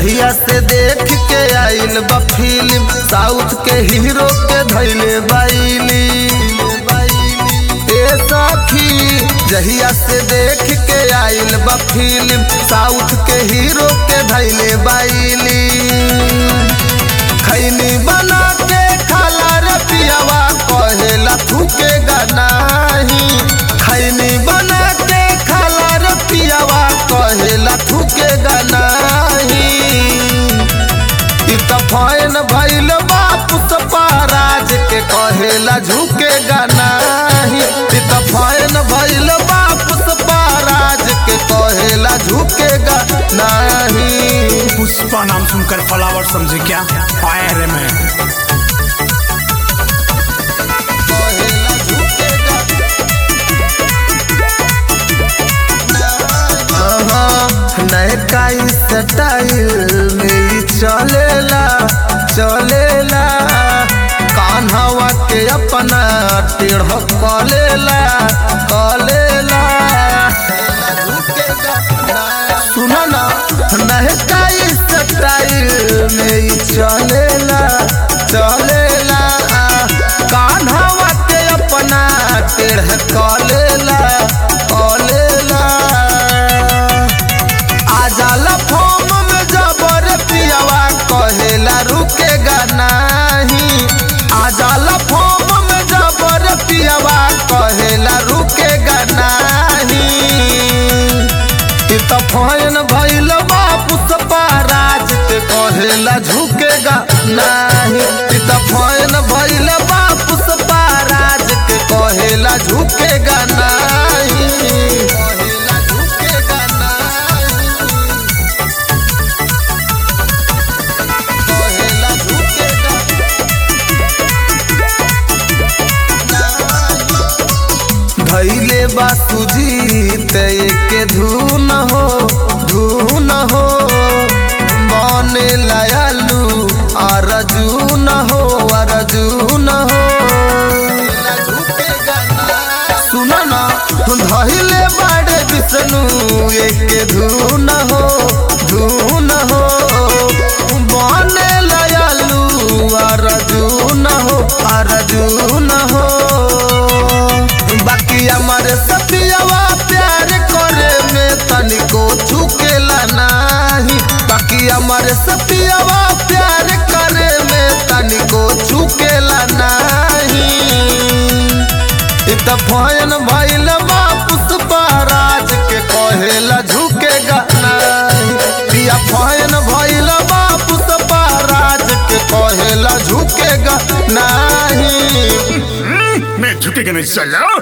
जहिया से देख के आइल बा फिल्म साउथ के हीरो के धैले बाइली ए सखी जहिया से देख के आइल बा फिल्म साउथ के हीरो के धैले बाइली खैनी बना के खाला रे पियावा कहेला थूके नाही खैनी बना के खाला रे पियावा कहेला थूके नाही इ त फैन भइल बापुस पाराज के कहेला झुके नाही इ त फैन भइल बापुस पाराज के कहेला झुके नाही पुष्पा नाम सुनकर फ्लावर समझे क्या आया रे मैं कहेला झुकेगा नयका स्टाइल में ही चलेला चलेला कान्हवा के अपना टेढ़ कलेला कलेला सुनो ना नयका स्टाइल में ही चलेला चलेला कान्हवा के अपना टेढ़ कलेला कलेला आजाला फॉर्म में जबर पियावा कहेला रुकेगा नहीं आजाला फॉर्म में जबर पियावा कहेला रुकेगा नहीं इ त फैन भइल बापुस पाराज के कहेला झुकेगा नहीं इ त फैन भइल बापुस पाराज के कहेला झुकेगा नहीं कहेला झुकेगा नहीं कहेला झुकेगा धैले बा सुजीत के धुन हो धुन हो बने लयालू अरजून हो अरजून हो सुन ना धैले बाड़े विष्णु एक धुन हो धुन हो बने लयालू अरजून हो अरजून हो बाकी हमारे सपियावा प्यार करे में तनिको झुकेला नाही बाकी हमारे सपियावा प्यार करे में तनिको झुकेला नाही इ त फैन भइल बापुस पाराज के कहेला झुकेगा नाही पिया फैन भइल बापुस पाराज के कहेला झुकेगा नाही मैं झुकेगा नहीं चलो